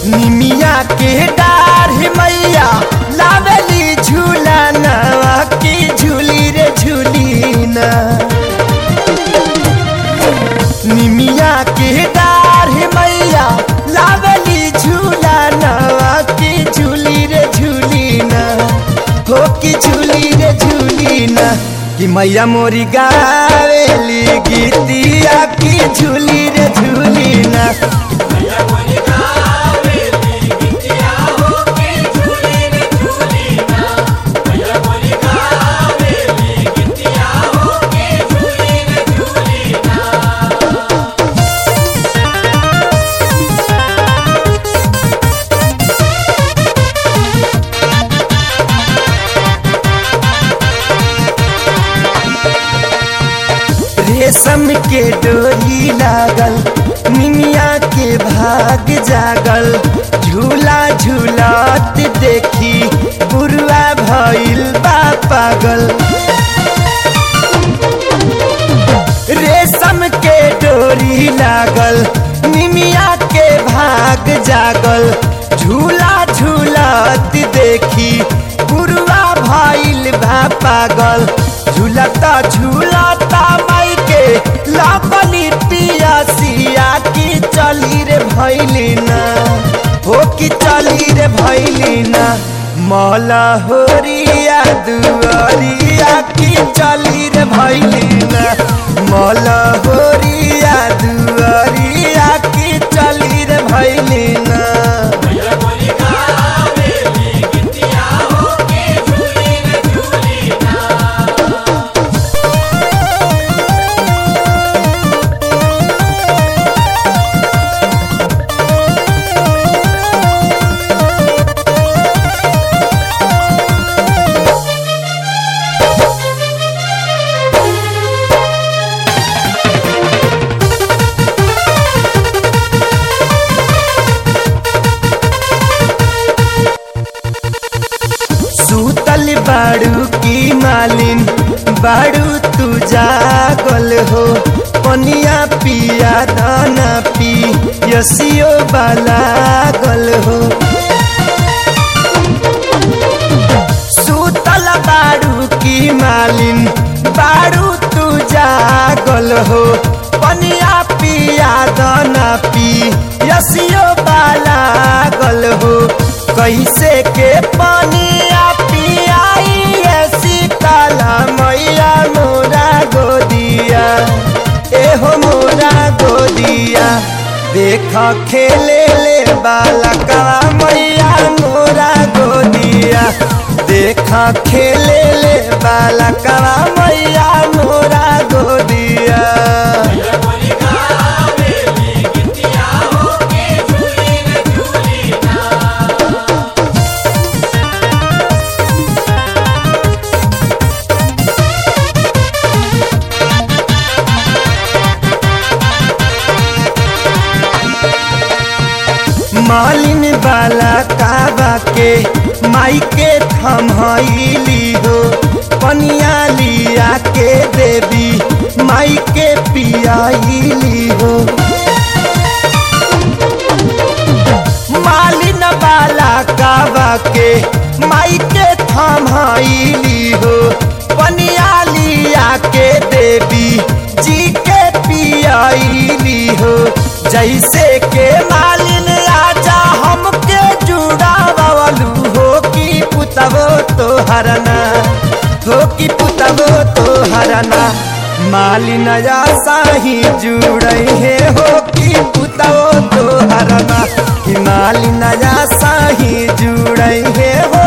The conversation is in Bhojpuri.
निमिया के डार मैया लावेली झूला नवा की झूली रे झूली ना निमिया के डार मैया लावेली झूला नवा की झूली रे झूली ना हो की झूली रे झूली ना कि मैया मोरी गावेली गीतिया की झूली रे झूली ना रेशम के डोरी लागल निमिया के भाग जागल झूला झूलत देखी बुरुआ भइल बा पागल रेशम के डोरी लागल निमिया के भाग जागल झूला झूलत देखी बुरुआ भइल बा पागल झूलता झूलता माई के लापनी पिया सिया की चली रे भैली ना हो की चली रे भैली ना मौला होरिया दुआरिया की चली रे भैली ना मौला होरिया दुआरिया की चली रे भैली ना सूतल बाड़ू की मालिन बाड़ू तू जागल हो पनिया पिया दाना पी यसियो बाला गल हो सूतल बाड़ू की मालिन बाड़ू तू जागल हो पनिया पिया दाना पी यसियो बाला गल हो कैसे के पनिया पियाई ऐसी काला मैया मोरा गोदिया एहो मोरा गोदिया देख खेले ले बालका मैया मोरा गोदिया देख खेले ले बालका मैया मोरा गोदिया मालिन बाला काबा के माई के थमहली हो पनिया लिया के देवी माई के पियाली हो मालिन बाला काबा के माई के थमहली हो पनिया लिया के देवी जी के पियाली हो जैसे के मालिन राजा हमके जुड़ा बवलू हो कि पुतबो तो हरना हो कि पुतबो तो हरना मालिन साही जुड़े हे हो कि पुतबो तो हरना कि मालिन साही जुड़े हे हो